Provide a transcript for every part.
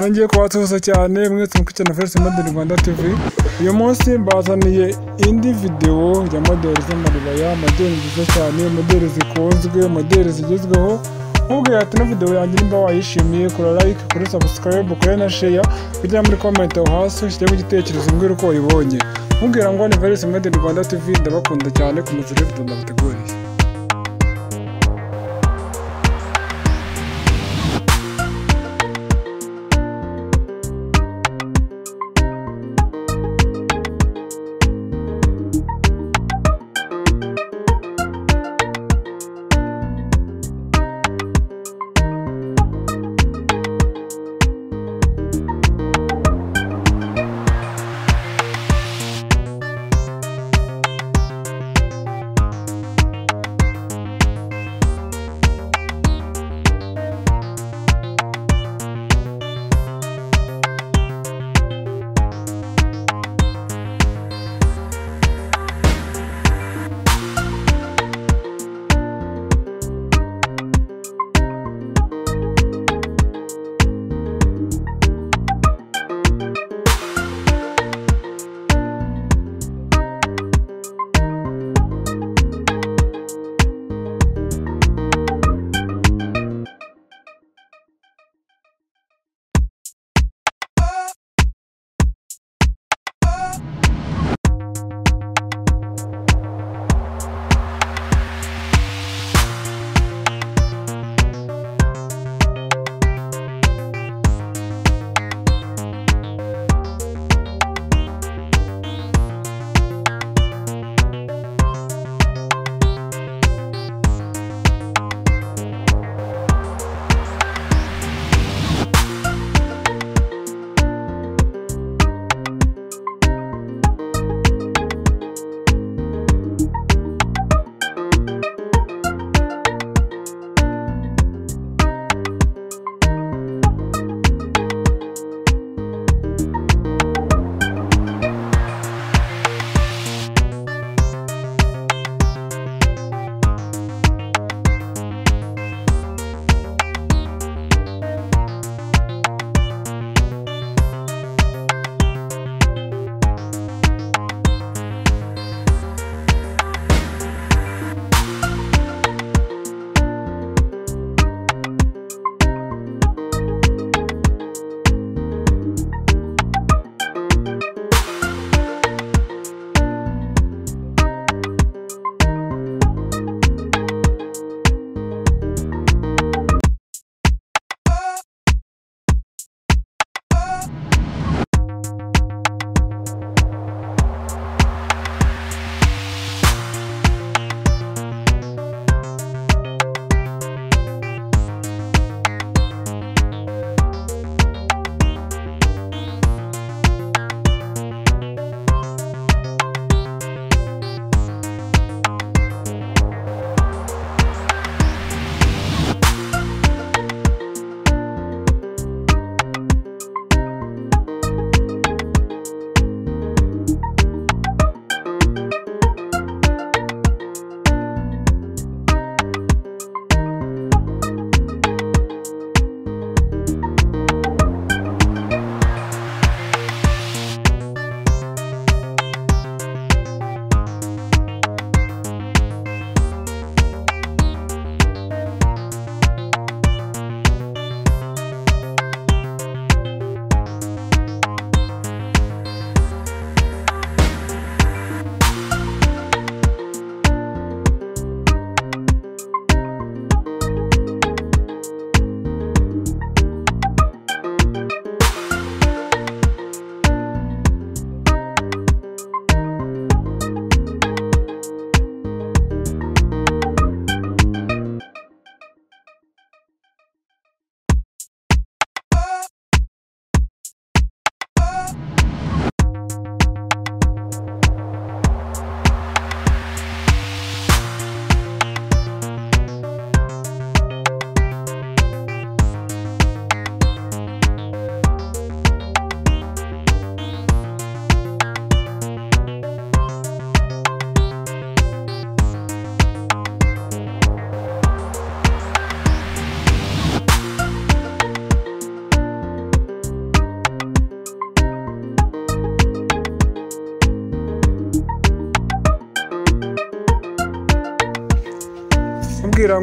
nongeye kubasuhuza cyane mwese mukurikiye na First Model Rwanda TV uyu munsi mbazaniye indi videwo ya modeli z'amaribaya modeli nziza cyane modeli zikunzwe modeli zigezweho nkubwira ati ino videwo yanjye nimba wayishimiye kora like kuri subscribe kuri na share kujya muri comment aho hasi ushyiremo igitekerezo mbwira uko wayibonye mubwira ngo ni First Model Rwanda TV ndabakunda cyane ku muzire video ndabateguriye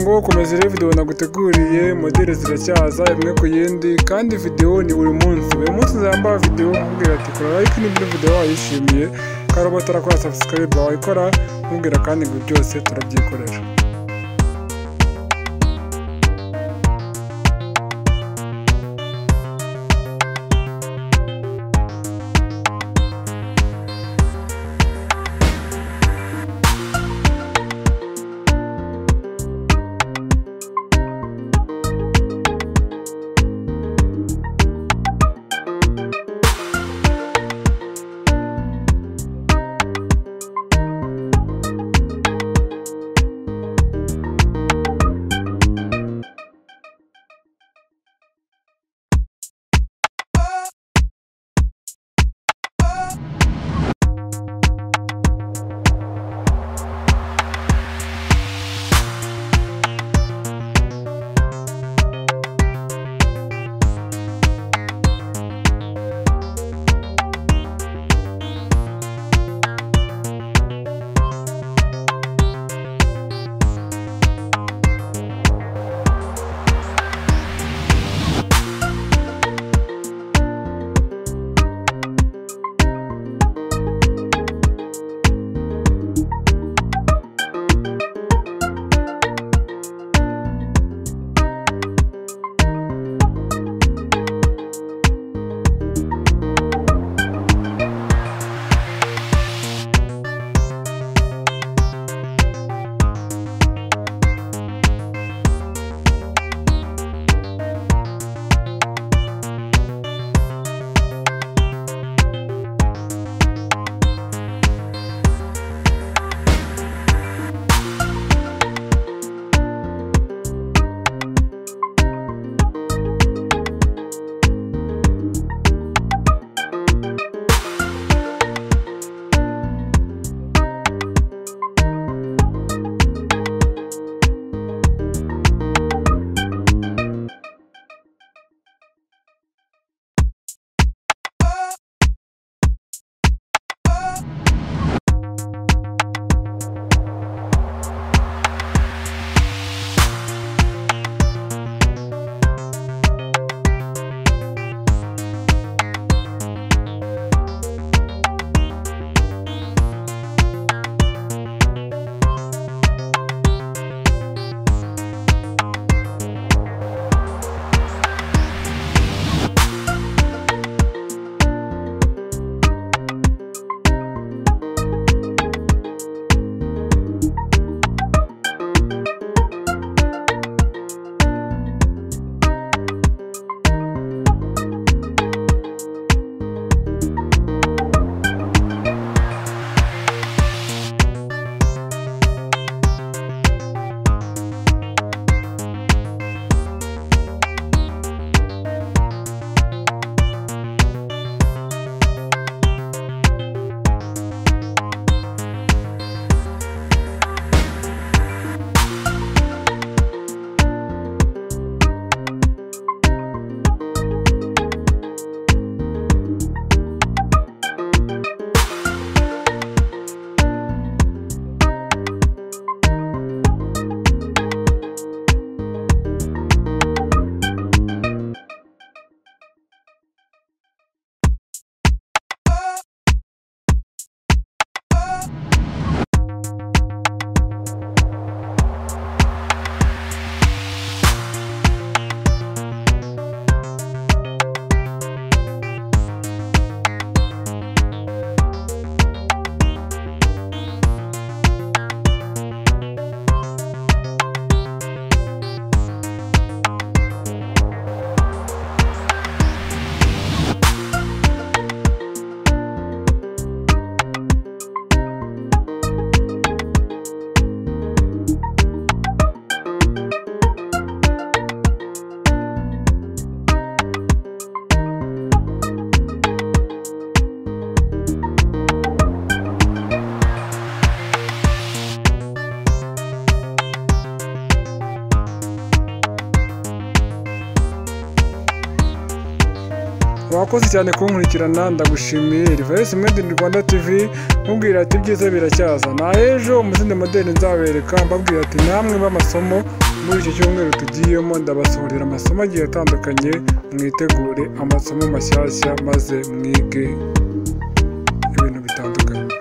ngo komeza irebe videwo naguteguriye modeli ziracyaza imwe ku yindi kandi videwo ni buri munsi buri munsi nzambara videwo nkubwira ati kora like niba videwo wayishimiye kandi uba utarakora subscribe wayikora nkubwira kandi ngo byose turabyikorera urakoze cyane kunkurikirana ndagushimiye Reverse Made in Rwanda TV mubwira ati ibyiza biracyaza na ejo umuzindi modeli nzabereka mbabwira ati namwe b'amasomo muri iki cyumweru tugiyemo ndabasohorera amasomo agiye atandukanye mwitegure amasomo mashyashya maze mwige ibintu bitandukanye